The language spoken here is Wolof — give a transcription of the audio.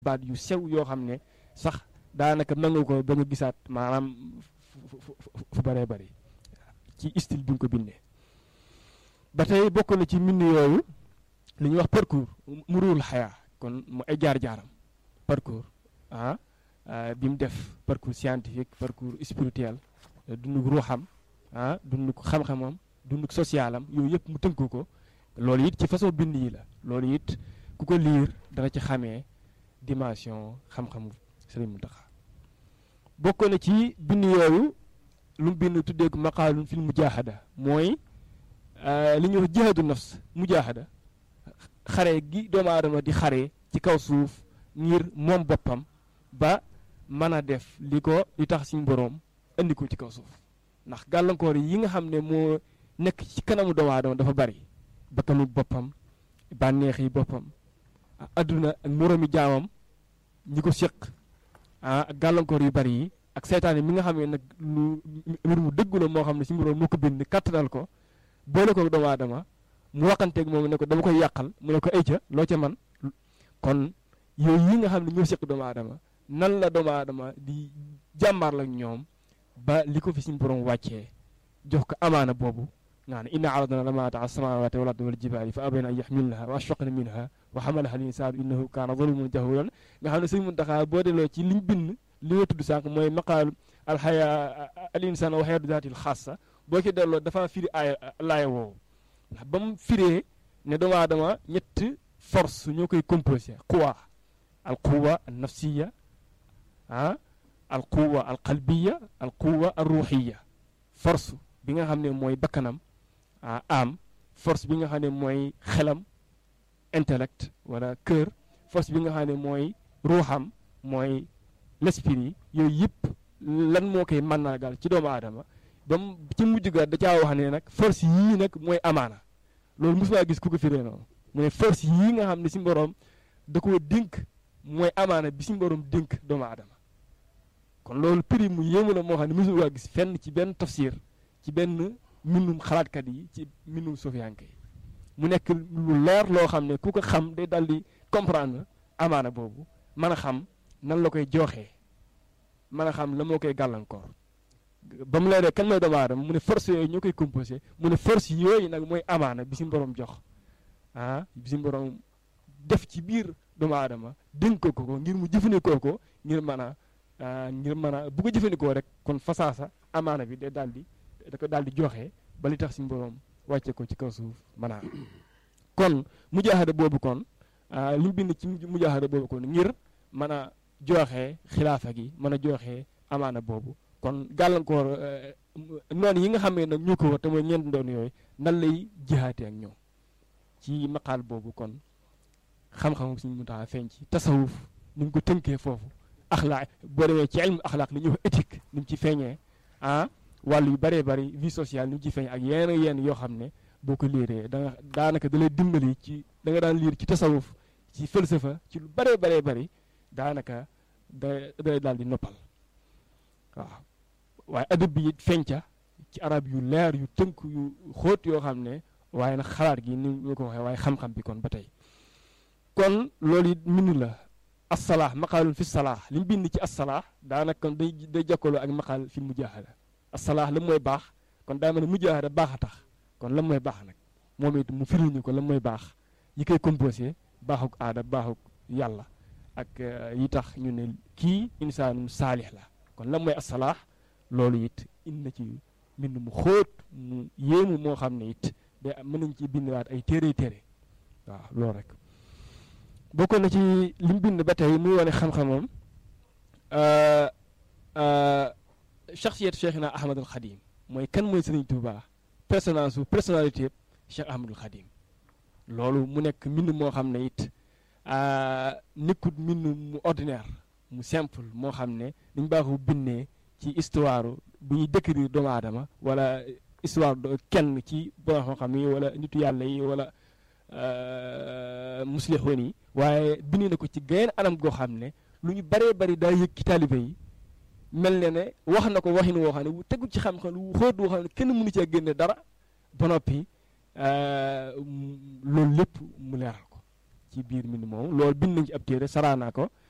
baat yu sew yoo xam ne sax daanaka mën nga ko ba nga gisaat maanaam fu fu fu bëree bëri ci style bi nga ko bindee ba tey bokk na ci mbind yooyu li ñuy wax parcours mu ruul xayaa kon mu ay jaar-jaaram parcours ah bi mu def parcours scientifique parcours spirituel dunduk ruuxam ah dunduk xam-xamam dunduk socialam yooyu yëpp mu tënku ko loolu it ci façon bind yi la loolu it ku ko liir dana ci xamee dimension xam-xamu Sëriñ Muntaxa bokk na ci bind yooyu lu mu bind tuddee ko maqaalun fil mujaahada mooy li ñuy wax jihaadu nafs mujaahada xare gi doomu aadama di xare ci kaw suuf ngir moom boppam ba mën a def li ko li tax suñu boroom indi ko ci kaw suuf ndax gàllankoor yi nga xam ne moo nekk ci kanamu doomu aadama dafa bari bakkanu boppam bànneex yi boppam adduna ak moroomi jaamam ñi ko séq ah ak gàllankoor yu bari yi ak seytaane mi nga xam ne nag lu mbir mu dëggu la moo xam ne si boroom moo ko bind kattanal ko boole ko doomu aadama mu waxanteeg moom ne ko dama koy yàqal mu ne ko ay ca loo ca man kon yooyu yi nga xam ne ñoo séq doomu aadama nan la doomu aadama di jàmbaar la ñoom ba li ko fi suñu borom wàccee jox ko amaana boobu nga ne inna aradna lamaata ala samawati wal ardi wal jibaali fa abayna an yaxmilnaha wa ashfaqna minha wa xamalaha al insaanu innahu kaana zaluman jahulan nga xam ne sëñ Muntaxa boo delloo ci liñ bind li nga tudd sànq mooy maqaal alxaya al insaan wa xayatu zaatil xaasa boo ci delloo dafa firi aaya laaya woowu ndax ba mu firee ne doomu aadama ñett force ñoo koy composé quwa al quwa al nafsiya ah al quwa al qalbiya al quwa al ruuxiya force bi nga xam ne mooy bakkanam ah am force bi nga xam ne mooy xelam intellect wala cœur force bi nga xam ne mooy ruuxam mooy l'esprit yooyu yëpp lan moo koy mànnaagal ci doomu aadama ba mu ci mujj ga da caa wax ne nag force yii nag mooy amaana loolu mosuma gis ku ko firee noonu mu ne force yii nga xam ne si mboroom da koo dénk mooy amaana bi si mboroom dénk doomu aadama kon loolu prix mu yéemu la moo xam ne mosuma gis fenn ci benn tafsir ci benn mbindum xalaatkat yi ci mbindum sofiyanke yi mu nekk lu leer loo xam ne ku ko xam day dal di comprendre amaana boobu mën a xam nan la koy jooxee mën a xam la moo koy gàllankoor ba mu leeree kan mooy doomu aadama mu ne force yooyu ñoo koy composé mu ne force yooyu nag mooy amaana bi si borom jox ah bi si borom def ci biir doomu aadama dénk ko ko ngir mu jëfandikoo ko ngir mën a ngir mën a bu ko jëfandikoo rek kon fasaasa amaana bi day daal di da ko daal di joxe ba li tax si borom wàcce ko ci kaw suuf mën a kon mujaahada boobu kon li mu bind ci mujaahada boobu kon ngir mën a joxe xilaafa gi mën a joxe amaana boobu kon gàllankoor noonu yi nga xam ne nag ñu ko war te mooy ñeent ndoon yooyu nan lay jihaatee ak ñoom ci maqaal boobu kon xam-xam suñu mu tax feeñ ci tasawuf ni mu ko tënkee foofu axlaaq boo demee ci ilmu axlaaq li ñuy wax éthique ni mu ci feeñee ah wàllu yu bëree bëri vie sociale ni mu ci feeñ ak yenn yenn yoo xam ne boo ko liiree da nga daanaka da lay dimbali ci da nga daan liir ci tasawuf ci falsafa ci lu bëree bëree bëri daanaka da day daal di noppal waaw waaye adab bi it feeñca ci arab yu leer yu tënk yu xóot yoo xam ne waaye nag xalaat gi ni ñu ko waxee waaye xam-xam bi kon ba tey kon loolu it mbind la assalaax maqaalun fi salaax li mu bind ci assalaax daanaka kon day day jokkaloo ak maqaal fi mujaahada assalaax la mooy baax kon daa mel ne mujaahada baax a tax kon la mooy baax nag moom it mu firiñu ko la mooy baax yi koy composé baaxuk aada baaxuk yàlla ak yi tax ñu ne kii insaanum saalix la kon la mooy assalaax loolu it indi na ci mbind mu xóot mu yéemu moo xam ne it day mën nañ ci bindwaat ay téere téere waaw loolu rek bokk na ci li mu bind ba tey muy wane xam-xamam shaxsiyat cheikhina ahmadul xadim mooy kan mooy sëriñ Tuuba personnage su personnalité cheikh ahmadul xadim loolu mu nekk mbind moo xam ne it nekkut mbind mu ordinaire mu simple moo xam ne dañ baaxu bindee ci histoire bu ñuy décrire doomu aadama wala histoire kenn ci borom xam-xam yi wala nitu yàlla yi wala muslixoon yi waaye bind na ko ci geneen anam goo xam ne lu ñu baree bari daa yëg ci taalibe yi mel ne ne wax na ko waxin woo xam ne wu tegu ci xam-xam wu xóot woo xam ne kenn mënu cee génne dara ba noppi loolu lépp mu leeral ko ci biir mbind moom loolu bind nañ ci ab téere saraanaa ko